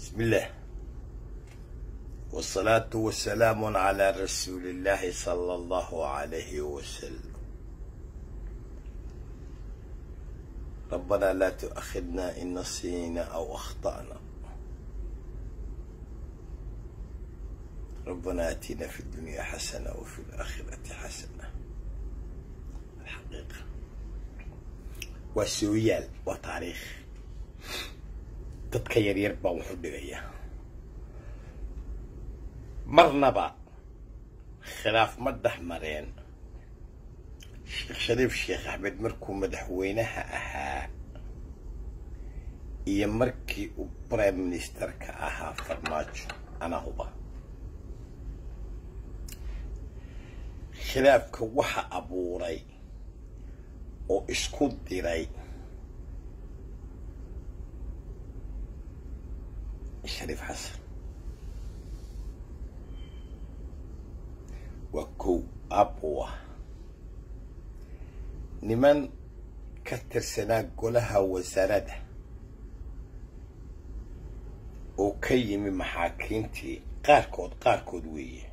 بسم الله والصلاة والسلام على رسول الله صلى الله عليه وسلم ربنا لا تؤاخذنا إن نسينا أو أخطأنا ربنا آتنا في الدنيا حسنة وفي الآخرة حسنة الحقيقة وسويال وتاريخ dadka yaryar baan wuxu dhigayaa marnaba khilaaf ma dhex mareen sheekh shariif sheekh axmed markuu madaxweynaha ahaa iyo markii uu prime ministerka ahaa farmaajo anaa huba khilaafka waxa abuuray oo isku diray shariif xasan waa kow aabuu ah niman ka tirsanaa golaha wasaaradda oo ka yimi maxaakiintii qaarkood qaarkood weeye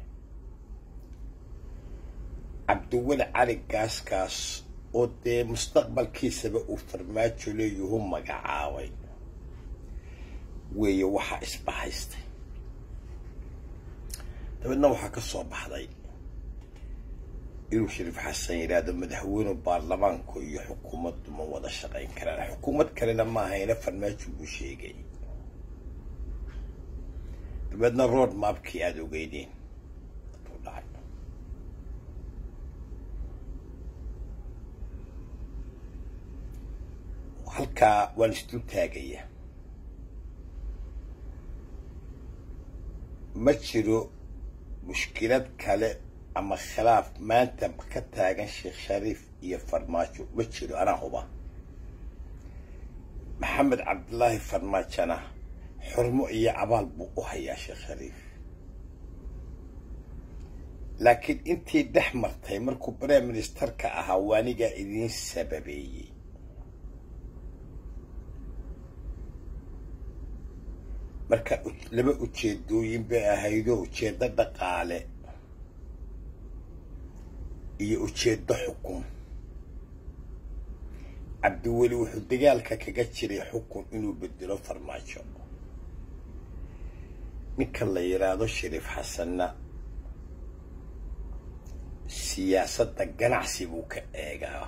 cabdiweli cali gaaskaas oo dee mustaqbalkiisaba uu farmaajo leeyuhu magacaabay weeye waxaa isbahaystay dabeedna waxaa ka soo baxday inuu shariif xasan yidhaahdo madaxweyne baarlamaanku iyo xukuumaddu ma wada shaqayn karaan xukuumad kalena maahayna farmaajo buu sheegay dabeedna road mapkii aada ogeydeen aduu dhacay halkaa waan isdul taagaya ma jiro mushkilad kale ama khilaaf maanta ka taagan sheekh shariif iyo farmaajo ma jiro anaa huba maxamed cabdilaahi farmaajona xurmo iyo abaal buu u hayaa sheekh shariif laakiin intii dhex martay markuu prime ministerka ahaa waanigaa idiin sababeeyey marka laba ujeedooyin bay ahaydoo ujeeddo dhaqaale iyo ujeeddo xukun cabdiweli wuxuu dagaalka kaga jiray xukun inuu bedelo farmaajo ninka la yidhaahdo shariif xasanna siyaasadda ganacsi buu ka eegaa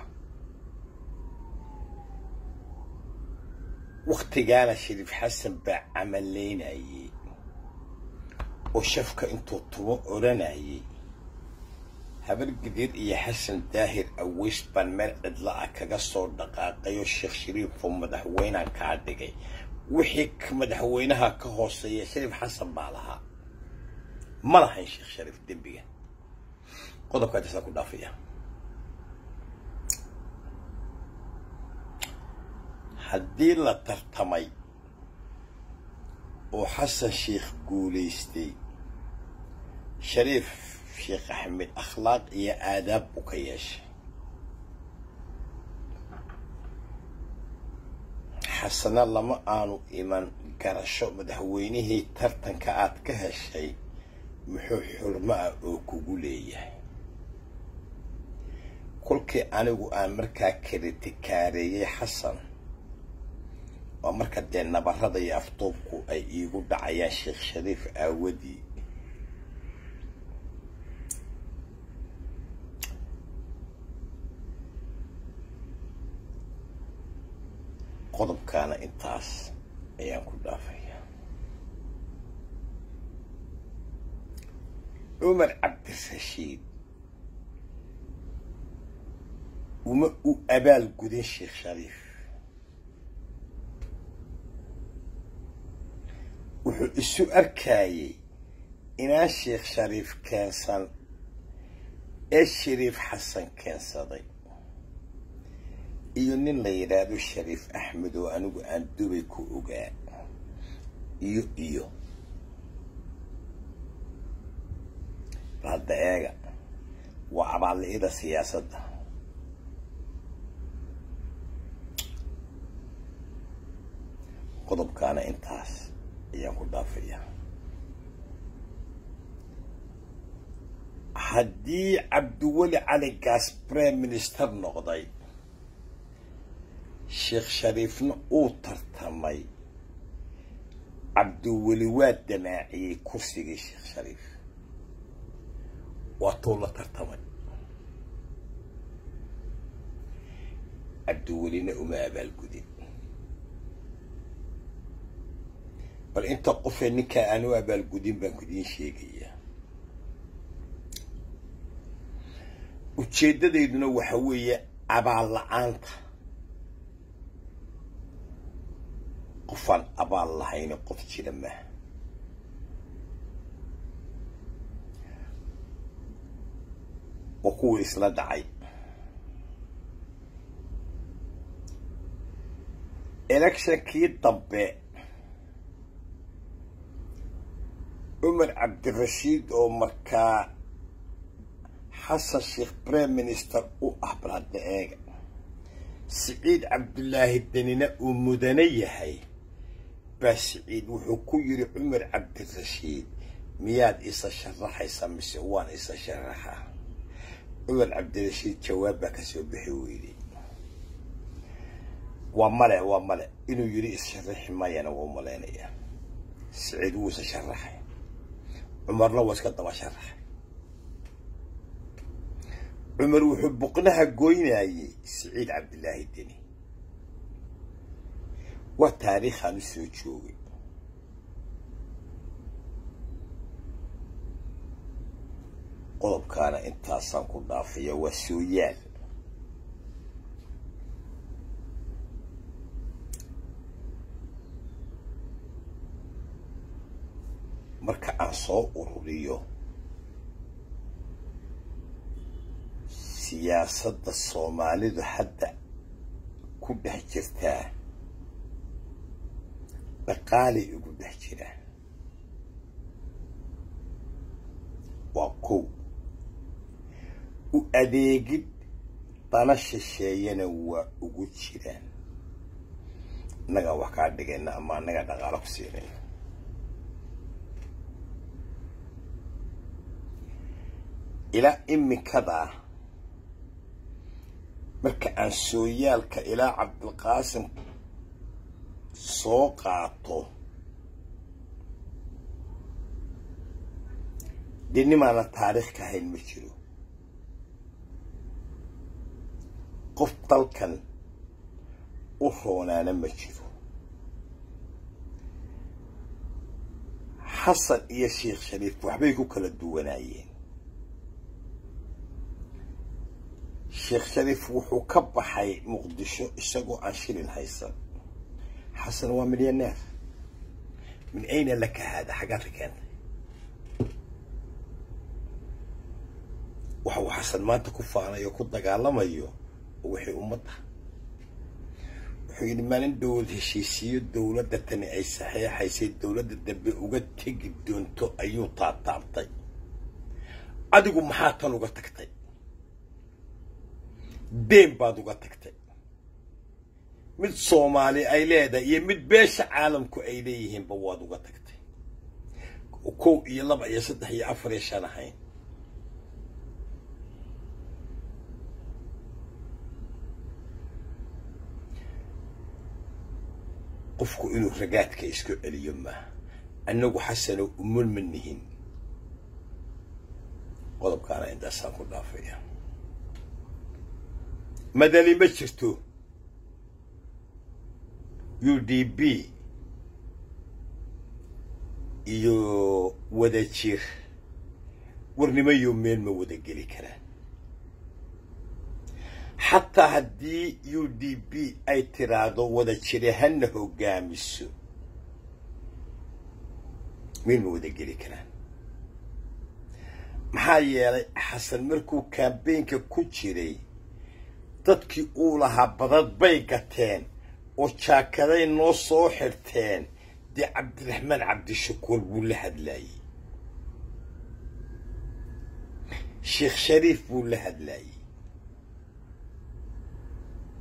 waktigaana shariif xasan baa camalaynayey oo shafka intuu tubo odhanayay habar gidir iyo xasan daahir aweys baan meel cidla ah kaga soo dhaqaaqayoo sheekh shariifoo madaxweyneha kaa dhigay wixii madaxweynaha ka hooseeya shariif xasan baa lahaa ma lahayn sheekh shariif dembiga qodobkaa tasaa ku dhaafaya haddii la tartamay oo xasan sheikh guulaystay shariif sheekh axmed akhlaaq iyo aadaab buu ka yeeshay xasana lama aanu iman garasho madaxweynihii tartanka aad ka heshay muxuu xurmo ah oo kugu leeyahay kolkii anigu aan markaa karitikaareeyey xasan waa marka dee nabarada iyo afduubku ay iigu dhacayaan sheekh shariif aawadii qodobkaana intaas ayaan ku dhaafaya cumar cabdirashiid uma u abaal gudin sheekh shariif wuxuu isu arkayey inaan sheekh shariif keensan ee shariif xasan keensaday iyo nin la yidhaahdo shariif axmed oo anigu aan dubay ku ogaa iyo iyo hadda eega waa abaalli'ida siyaasadda qodobkaana intaas ayaan ku dhaafayaa haddii cabdiweli cali gaas prime minister noqday sheekh shariifna uu tartamay cabdiweli waa damaaciyey kursigii sheekh shariif waa tuu la tartamay cabdiwelina uma abaalgudin bal inta qofee ninkaa aan u abaalgudin baan kudiin sheegayaa ujeeddadayduna waxa weeye abaal la-aanta qofaan abaal lahayni qof jira maaha waa kuwii isla dhacay electionkii dambe cumar cabdirashiid oo markaa xasan sheekh prime minister u ah balhadda eega siciid cabdulaahi danina uu mudane yahay baa siciid wuxuu ku yidhi cumar cabdirashiid miyaad isa sharaxaysaa mise waan isa sharaxaa cumar cabdirashiid jawaab baa ka soo bixi weyday waa male waa male inuu yidhi is-sharaxi mayana waa u malaynayaa siciid wuu isa sharaxay cumarna waa iska daba sharaxay cumar wuxuu buqnaha goynayey siciid cabdilaahi deni waa taariikhaan u soo joogay qodobkaana intaasaan ku dhaafaya waa sooyaal marka aan soo ururiyo siyaasadda soomaalidu hadda ku dhex jirtaa dhaqaalay ugu dhex jiraan waa kow u adeegid dana shisheeyana waa ugu jiraan innagaa wax kaa dhigayna ama annagaa dhaqaalo ku siinayna ilaa imikadaa marka aan sooyaalka ilaa cabdilqaasim soo qaato dee nimaana taariikh ka hayn ma jiro qof dalkan u roonaana ma jiro xasan iyo sheekh shariif waxbay ku kala duwanaayeen sheekh shariif wuxuu ka baxay muqdisho isagoo aan shilin haysan xasan waa milyaneer min ayna laka haada xaggaad ka keentay waxa uu xasan maanta ku faanayo ku dagaalamayo wixii ummadda wuxuu yidhi maalin dowlad heshiisiyo dowladda tani ay saxeexaysay dowladda dambe uga tegi doonto ayuu taataabtay adigu maxaa tan uga tagtay deen baad uga tagtay mid soomaali ay leedahay iyo mid beesha caalamku ay leeyihiinba waad uga tagtay kow iyo laba iyo saddex iyo afar iyo shan ahayn qofku inuu ragaadka isku celiyo maaha annagu xasano umul ma nihin qodobkaana intaasaan ku dhaafaya madani ma jirto u d b iyo wadajir warnimayo meel ma wada geli karaan xataa haddii u d b ay tiraahdo wadajire hana hogaamiso meel ma wada geli karaan maxaa yeelay xasan markuu kambeynka ku jiray dadkii uu lahaa badad bay gateen oo jaakaday noo soo xirteen dee cabdiraxmaan cabdishakuur buu la hadlaayey sheekh shariif buu la hadlaayey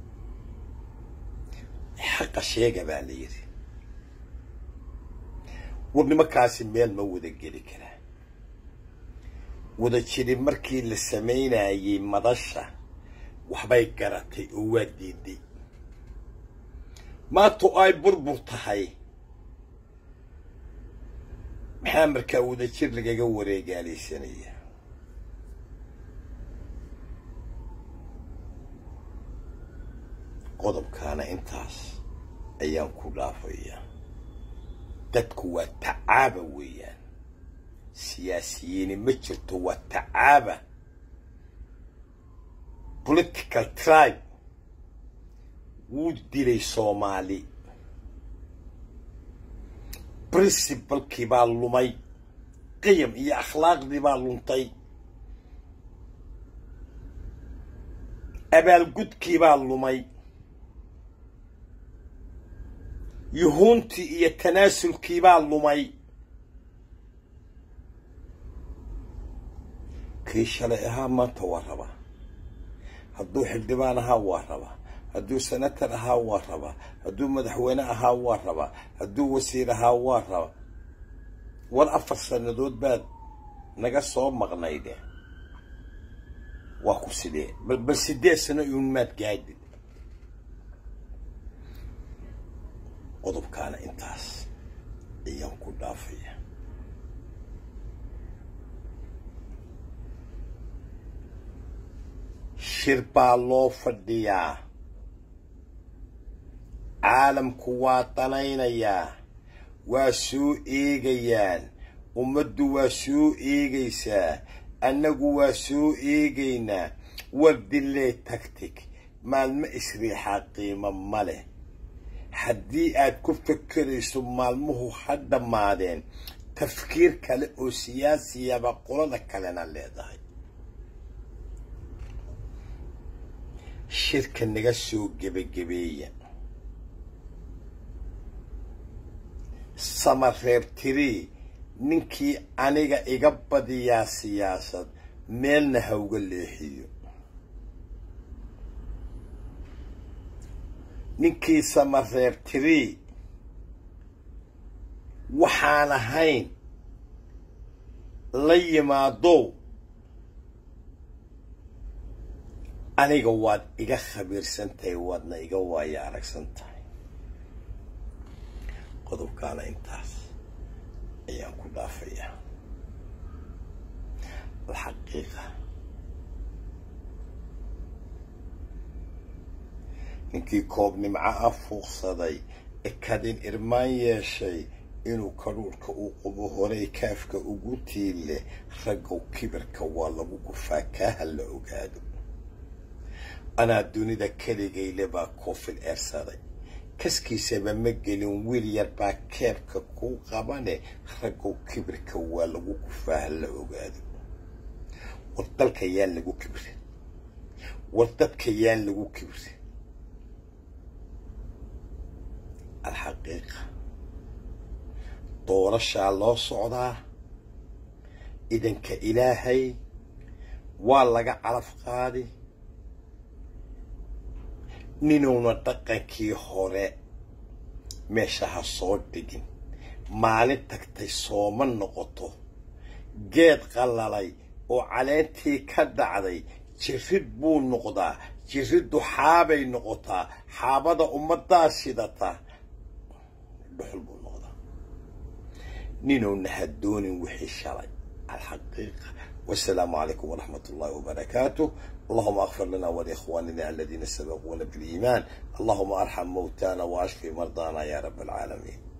xaqa sheega baa la yidhi war nimankaasi meel ma wada geli karaa wada jiri markii la samaynayay madasha waxbay garatay oo waa diiday maantu ay burbur tahay maxaa markaa wada jir lagaga wareegaalaysanaya qodobkaana intaas ayaan ku dhaafayaa dadku waa tacaaba weeyaan siyaasiyiini ma jirto waa tacaaba political tribe wuu dilay soomaali princibalkii baa lumay qiyam iyo akhlaaqdii baa luntay abaalgudkii baa lumay yuhuuntii iyo tanaasulkii baa lumay kii shalay ahaa maanta waa rabaa hadduu xildhibaan ahaa waa rabaa hadduu senator ahaa waa rabaa hadduu madaxweyne ahaa waa rabaa hadduu wasiir ahaa waa rabaa war afar sannadood baad naga soo maqnayde waa ku sidee bal bal sideed sano iun maad gaadid qodobkaana intaas ayaan ku dhaafaya shir baa loo fadhiyaa caalamku waa danaynayaa waa soo eegayaan ummaddu waa soo eegaysaa annagu waa soo eegaynaa war dillee tagtig maalmo isriixaa qiimo ma leh haddii aad ku fekerayso maalmuhu ha dhammaadeen tafkiir kale oo siyaasiyaba qolada kalena leedahay shirka naga soo gebagabeeya samareebtirii ninkii aniga iga badiyaa siyaasad meelna ha uga leexiyo ninkii samareebtirii waxaan ahayn la yimaadow aniga waad iga khabiirsan tahay waadna iga waayo aragsan tahay qodobkaana intaas ayaan ku dhaafayaa alxaqiiqa ninkii koob nimco ah fuuqsaday ekadin irmaan yeeshay inuu kadhuurhka uu qubo horay kaafka ugu tiille raggow kibirka waa lagu gufaa kaaha la ogaado anaa dunida keligayle baa koofil eersaday kaskiisaba ma gelin wiil yar baa keebka kuu qabane raggow kibirka waa lagu gufaa ha la ogaado war dalka yaan lagu kibrin war dadka yaan lagu kibrin alxaqiiqa doorashaa loo socdaa idanka ilaahay waa laga calaf qaadi ninuuna dhaqankii hore meesha ha soo dhigin maalin tagtay sooma noqoto geed qallalay oo caleentii ka dhacday jirid buu noqdaa jiriddu xaabay noqotaa xaabada ummaddaa sidata dhuxul buu noqdaa ninuuna ha doonin wixii shalay alxaqiiqa والسلام عليكم ورحمة الله وبركاته اللهم اغفر لنا ولإخواننا الذين سبقونا بالإيمان اللهم أرحم موتانا وأشفي مرضانا يا رب العالمين